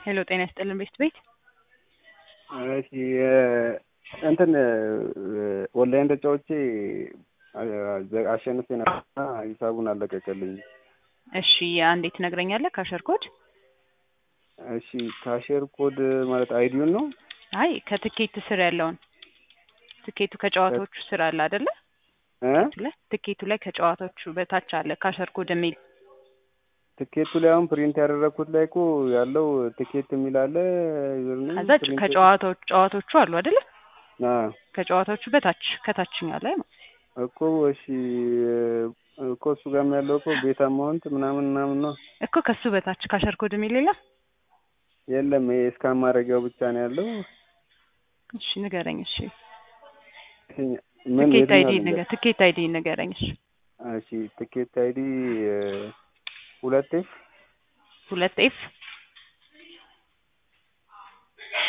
ሄሎ ጤና ይስጥልን ቤት ቤት እሺ እንትን ኦንላይን ተጫውቼ አሸንፌ ነበርና ሂሳቡን አለቀቀልኝ። እሺ አንዴ ትነግረኛለህ ካሸር ኮድ? እሺ ካሸር ኮድ ማለት አይዲውን ነው? አይ ከትኬት ስር ያለውን ትኬቱ ከጨዋታዎቹ ስር አለ አይደለ? እ ትኬቱ ላይ ከጨዋታዎቹ በታች አለ ካሸር ኮድ የሚል ትኬቱ ላይ አሁን ፕሪንት ያደረግኩት ላይ እኮ ያለው ትኬት የሚል አለ። ከዛ ከጨዋታዎቹ ጨዋታዎቹ አሉ አይደለ? አዎ ከጨዋታዎቹ በታች ከታችኛው ላይ ነው እኮ እሺ እኮ እሱ ጋርም ያለው እኮ ቤት አማውንት ምናምን ምናምን ነው እኮ ከሱ በታች ካሸር ኮድ የሚል የለም። የለም ይሄ እስካን ማድረጊያው ብቻ ነው ያለው። እሺ ንገረኝ። እሺ ምን ትኬት አይዲ የትኛው ንገ ትኬት አይዲ ንገረኝ። እሺ እሺ ትኬት አይዲ ሁለት ኤፍ ሁለት ኤፍ